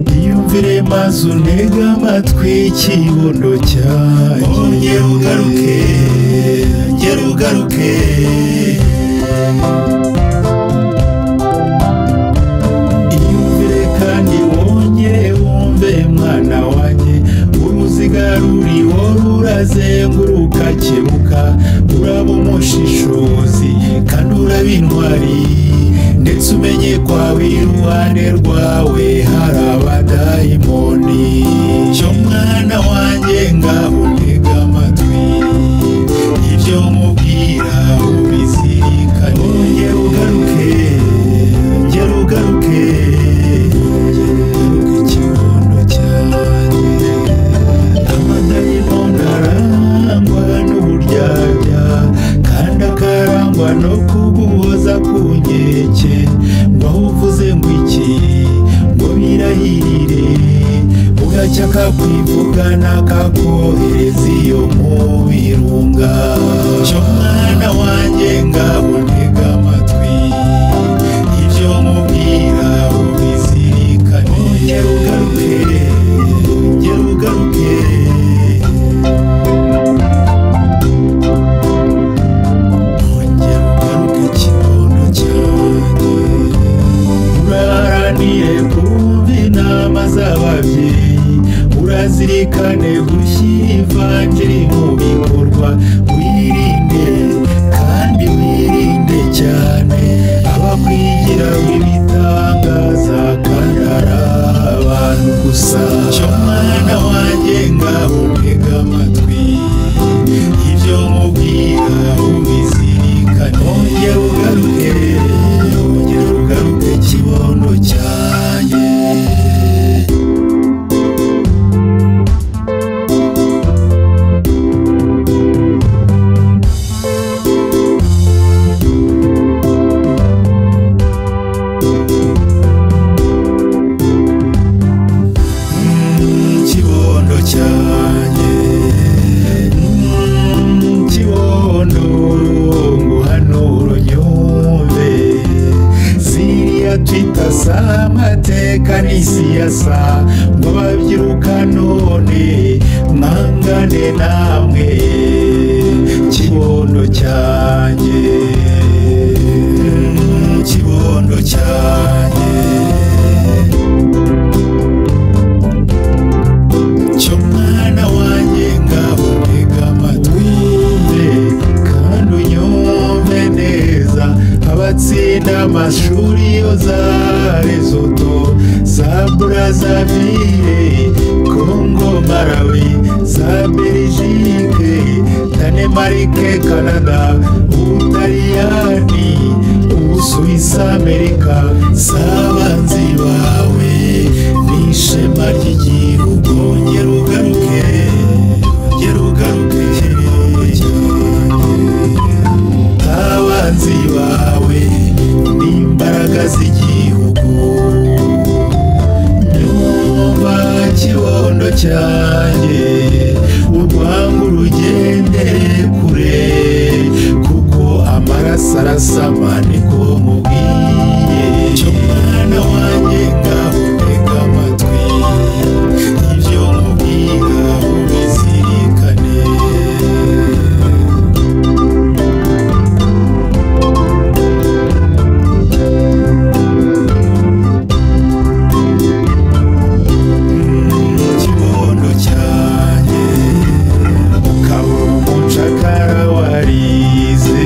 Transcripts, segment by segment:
wumvire maze untege amatwi ikibuno cyanjye ongera ugaruke ongera ugaruke iyumvire kandi wongere wumve mwana wanjye uruziga ruri wowe urazenguruka kebuka uraba umushishozi kandi uraba intwari ndetse umenye ko aho iruhande rwawe hari abadayimoni cyo mwana wanjye ngaho ntega amatwi ibyo mubwira ubizirikane ongera ugaruke ongera ugaruke Ngeruka ikibondo cyanjye amadayimoni arangwa n'uburyarya kandi akarangwa no kuguhoza ku nkeke ngo aho uvuze ngo iki ngo birahirire ugacya kakwivugana kakohereza iyo mu birunga cyo mwana wanjye ngaho ntega amatwi ibyo mubwira ubizirikane ongera ugaruke ongera ugaruke Ongera ugaruke ikibondo cyanjye uraharanire kumva inama z'ababyeyi urazirikane gushyira ivanjiri mu bikorwa wirinde kandi wirinde cyane abakwigira w'ibitangaza kandi ari abantu gusa cyo mwana wanjye ngaho ntega amatwi ibyo mubwira ubizirikane ongera ugaruke ongera ugaruke kibondo cyanjye Mm, kibondo cyanjye Mm, kibondo nguhanuro nyumve siriya twita sa amateka n'isiyasa ngo ababyiruka none mwangane namwe kibondo cyanjye Mm, kibondo cyanjye cyo mwana wanjye ngaho ntega amatwi yumve kandi unyumve neza abatsinda amashuri yo za rezoto za burazavire kongo marawi za berijike danemarike kanada ubutaliyani ubusuwisi amerika si abanzi bawe ni ishema ry'igihugu ngera ugaruke ngera ugaruke abanzi bawe ni imbaraga z'igihugu nyumva kibondo cyanjye urwangu rugendere kure kuko amaraso arasama niko mubwiye cyo mwana wanjye ngaho ntega amatwi ibyo mubwira ubizirikane ikibondo cyanjye ukaba umucakara warize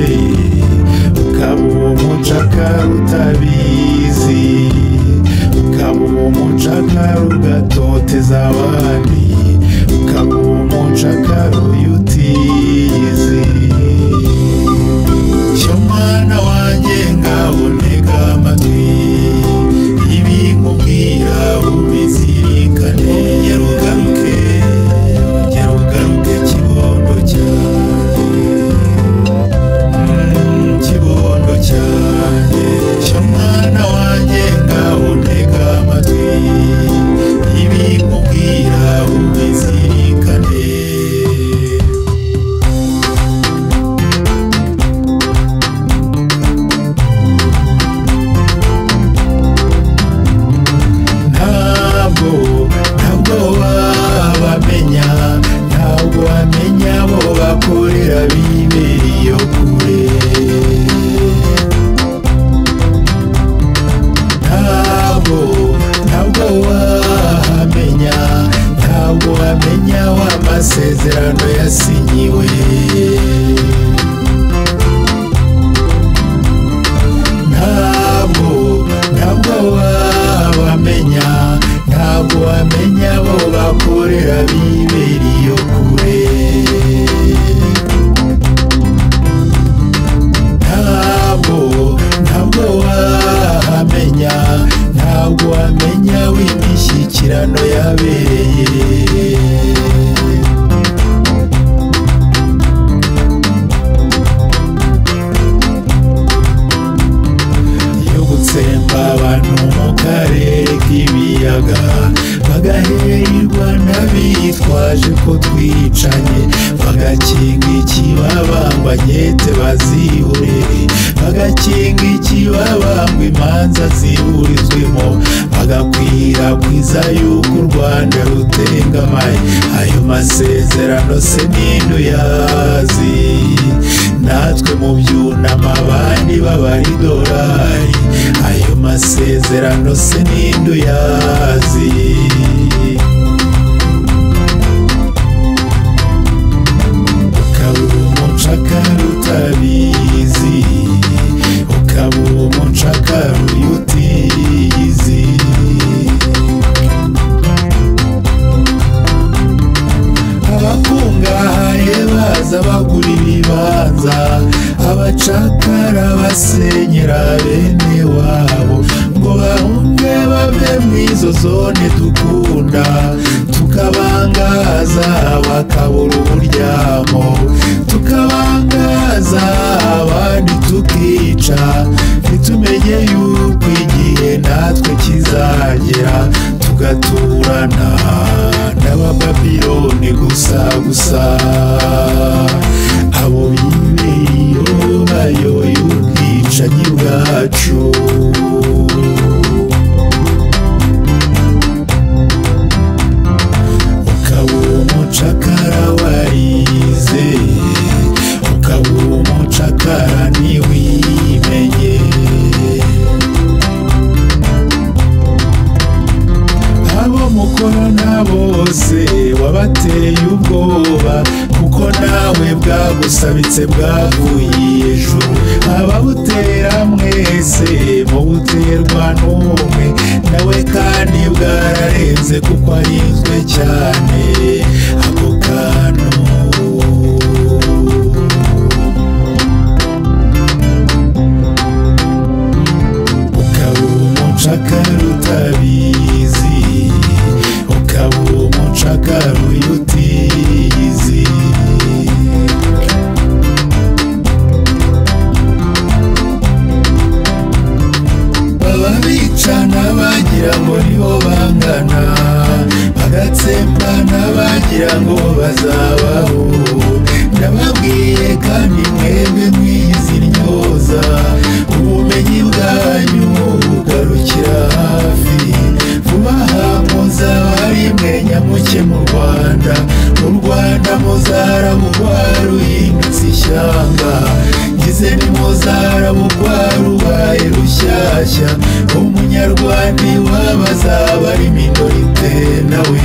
ukaba umucakara utabizi ukaba umucakara ugatoteza abandi ukaba umucakara uyutizi cyo mwana wanjye ngaho ntega amatwi ibi nkubwira ubizirikane ongera ugaruke ongera ugaruke kibondo cyanjye Mm, kibondo cyanjye cyo mwana wanjye ngaho ntega amatwi ibi nkubwira ubizirikane hano yabereye yo gutsemba abantu mu karere k'ibiyaga bagaherwa n'abitwaje ko twicanye bagakinga ikibabamba nkete bazibure bagakinga ikibabamba imanza ziburizwemo bagakwirakwiza yuko u rwanda rutengamaye ayo masezerano se n'intu yazi natwe mu byunama abandi b'abaridorari ayo masezerano se n'induyazi ukabura umucakara utabizi ukabura umucakara uyu utizi abakungahaye baza bagura ibibanza abacakara basenyera bene wabo ngo bahunge bave mu izo zone dukunda tukabangaza bakabura uburyamo tukabangaza abandi tukica ntitumenye yuko igihe natwe kizagera tugaturana n'abababironi gusa gusa abo bibeyo bayoboye ubwicanyi bwacu ukaba umucakara warize ukaba umucakara ntiwimenye abo mukorana bose wabateye ubwoba kuko nawe bwagusabitse bwavuye ijuru ababutera mwese mubuterwa n'umwe nawe kandi bwararenze kuko arinzwe cyane ako kantu ukaba umucakara utabizi ukaba umucakara uyu utizi baba bicana bagira ngo nibo bangana bagatsembana bagira ngo bazabaho ndababwiye kandi mwebwe mwizi ryoza ubumenyi bwanyu bugarukira hafi vuba aha muzabari mwe nyamuke mu rwanda u rwanda muzarabugwa ruhindutse ishyanga ngize ni muzarabugwa rubaye rushyashya umunyarwanda iwabo azaba ari minorite nawe